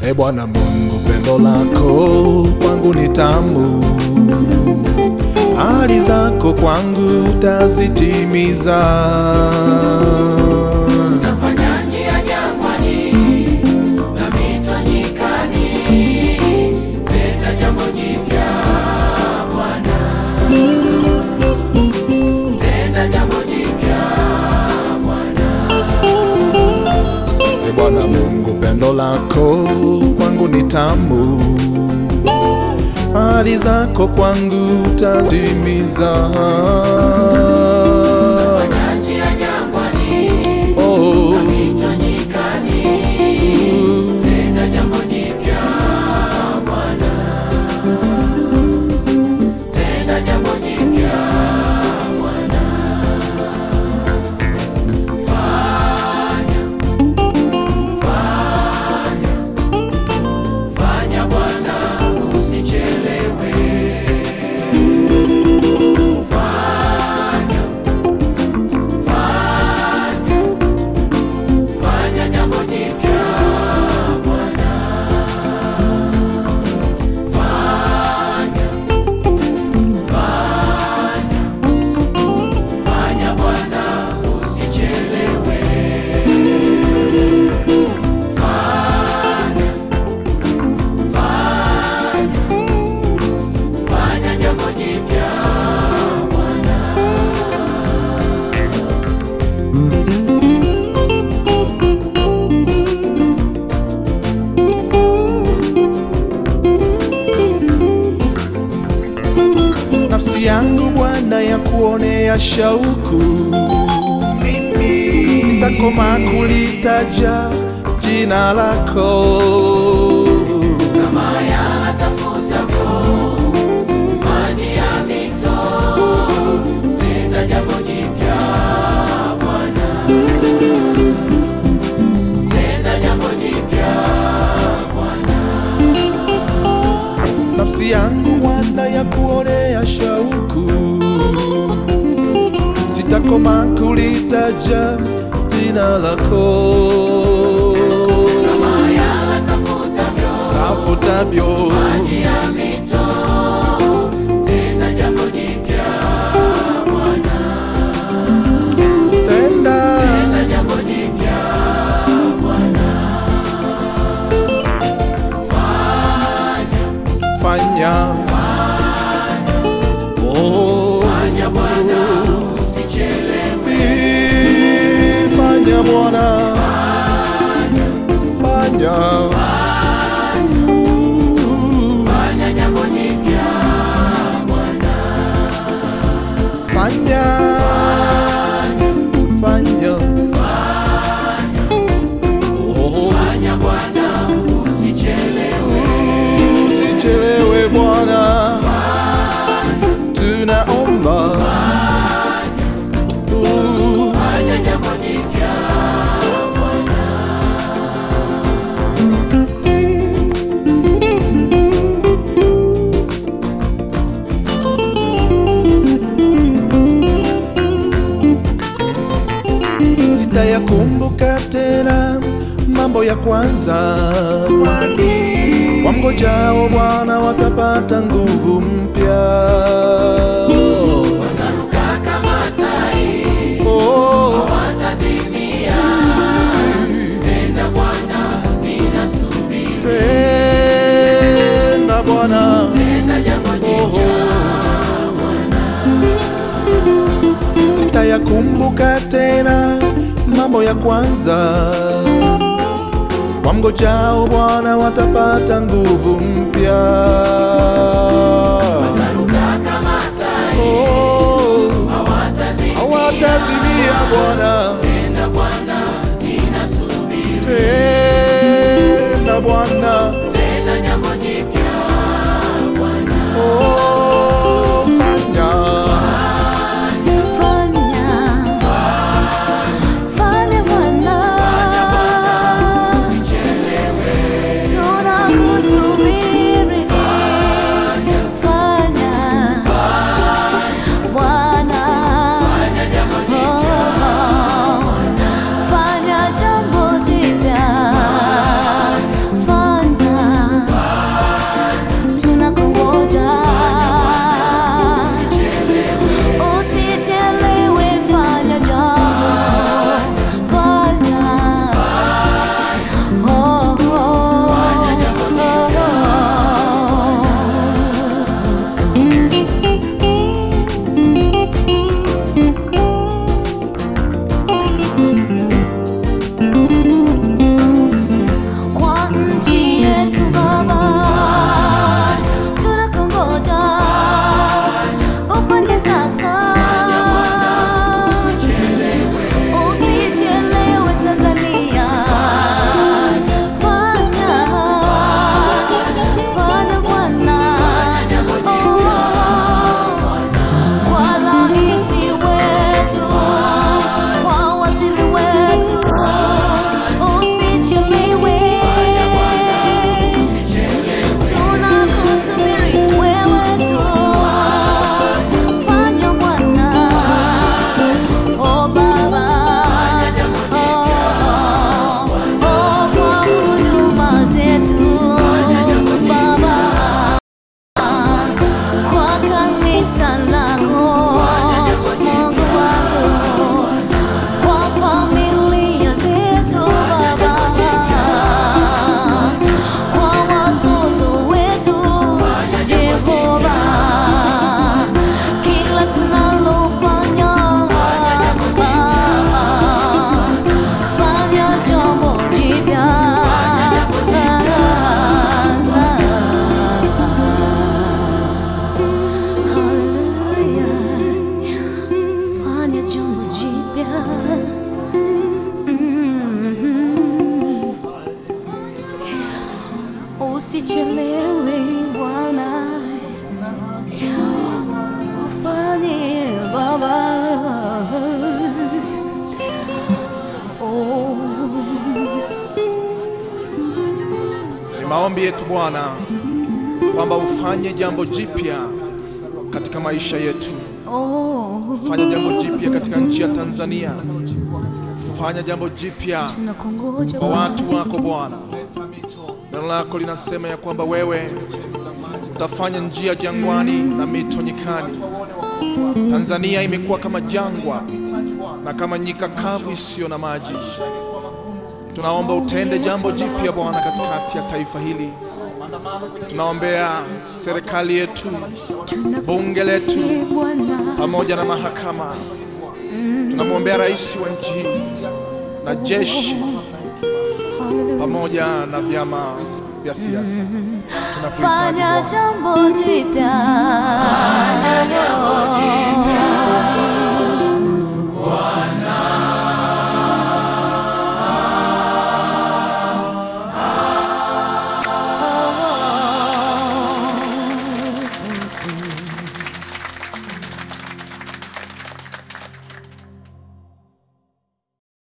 E Bwana Mungu, pendo lako kwangu ni tamu, ahadi zako kwangu utazitimiza. Utafanya njia jangwani na mito nyikani, tenda jambo jipya Bwana, tenda jambo jipya E Bwana Mungu, pendo lako kwangu ni tamu, ahadi zako kwangu utazitimiza. Utafanya njia jangwani Oh, na mito nyikani, tenda jambo jipya Bwana, tenda jambo jipya Bwana, fanya fanya fanya Bwana, usichelewe. Fanya fanya fanya jambo jipya Bwana, fanya fanya fanya Bwana, usichelewe. Fanya fanya fanya jambo jipya Bwana. nafsi yangu Bwana ya kuonea shauku, mimi sitakoma kulitaja jina lako. kama yanatafutavyo maji ya mito, tenda jambo jipya Bwana, tenda jambo jipya Bwana, nafsi yangu Bwana ya kuonea shauku, sitakoma kulitaja jina lako. kama yanatafutavyo Tafutavyo maji ya mito, tenda jambo jipya Bwana, tenda tenda jambo jipya Bwana, fanya fanya oh, fanya Bwana, usichelewe. fanya Bwana fanya Fanya jambo jipya Bwana, fanya fanya oh, fanya Bwana, usichelewe. usichelewe Bwana tunaomba Uh, Fanya jambo jipya Bwana, sitayakumbuka tena mambo ya kwanza, kwani wamngojao Bwana watapata nguvu mpya. wataruka kama tai, Oh, watazimia. Tenda Bwana, ninasubiri. tena Bwana, Tenda jambo jipya sitayakumbuka tena mambo ya kwanza, wamngojao Bwana watapata nguvu mpya. wataruka kama tai, Oh, hawatazimia. hawatazimia Bwana, Tenda Bwana, ninasubiri. tena Bwana, Tenda jambo jipya Bwana, oh, fanya Fanya, fanya Bwana, usichelewe. tunakusubiri. Fanya, Bwana, Fanya jambo jipya oh, fanya jambo jipya. Fanya usichelewe Bwana, ufanye Baba. Oh, Ni maombi yetu Bwana kwamba ufanye jambo jipya katika maisha yetu. oh, Fanya jambo jipya katika nchi ya Tanzania. Fanya jambo jipya tunakungoja kwa Bwana. watu wako Bwana. Neno lako linasema ya kwamba wewe utafanya njia jangwani na mito nyikani. Tanzania imekuwa kama jangwa na kama nyika kavu isiyo na maji. Tunaomba utende jambo jipya Bwana katikati ya taifa hili. Tunaombea serikali yetu, bunge letu Tunakusihi Bwana, pamoja na mahakama. Tunamwombea rais wa nchi hii na jeshi pamoja na vyama vya siasa. Tunakuhitaji fanya Bwana. jambo jipya